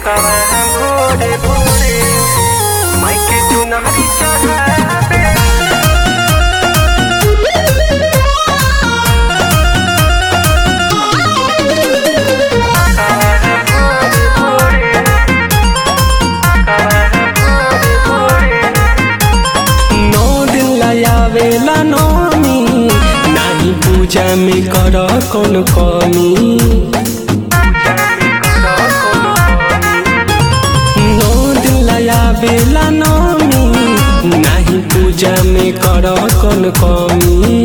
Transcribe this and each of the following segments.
कवा भोरे भोरे माइके चुनरी चढ़ावे नौ दिन लायावेला नौमी नाही पूजा में कर कौन कमी नौ दिन लायावेला नौमी नाही पूजा में कर कौन कमी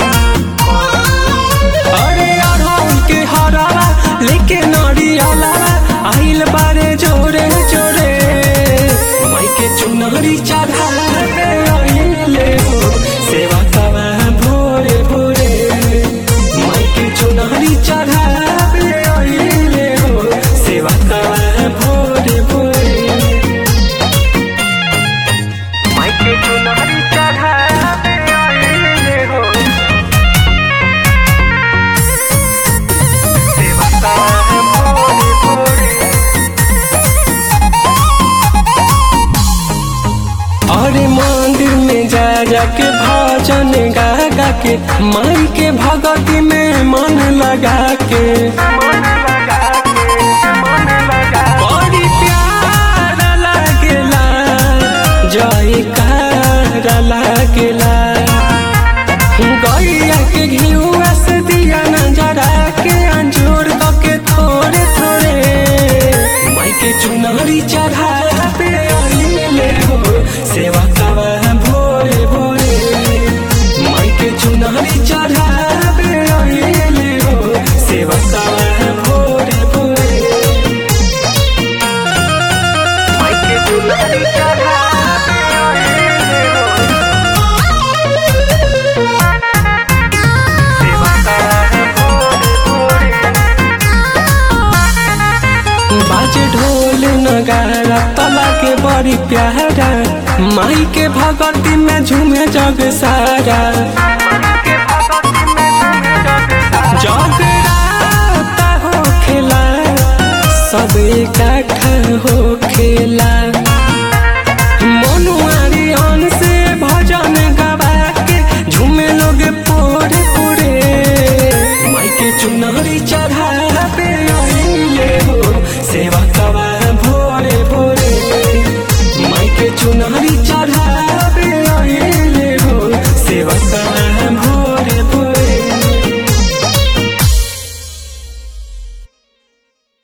अरे अढ़ौल के हरावा लेके नरियाला आइल बारे जोरे जोरे माइके चुनरी चढ़ाला पे आइले हो सेवा कवा भोरे भोरे माइके चुनरी चढ़ाला पे आइले हो सेवा कवा भोरे भोरे माइके चुनरी चढ़ावे आइले हो सेवा कवा भोरे भोरे अरे मंदिर में जा जाके भजन गा गा के माई के भगती में मन लगा के मन लगा के मन लगा बड़ी प्यार लागेला जयकार लागेला गैया के घिउआ से दिया नजरा के अंजूर के थोड़े थोड़े माई के चुनरी चढ़ा पे आइले हो सेवा कवा भोरे भोरे माई के चुनरी चढ़ा पे आइले हो सेवा कवा भोरे भोरे माइके चुनरी चढ़ावे आइले हो सेवा कवा भोरे भोरे बाजे ढोल नगारा तला के बड़ी प्यारा माई के भगती में झूमे जग सारा जगराता हो खेला सब इकट्ठा हो खेला मनुआरी अन से भजन गवा के झूमे लोग पोरे पोरे माई के चुनरी चढ़ा पे आइले हो सेवा कवा भोरे भोरे माई के चुनरी चढ़ा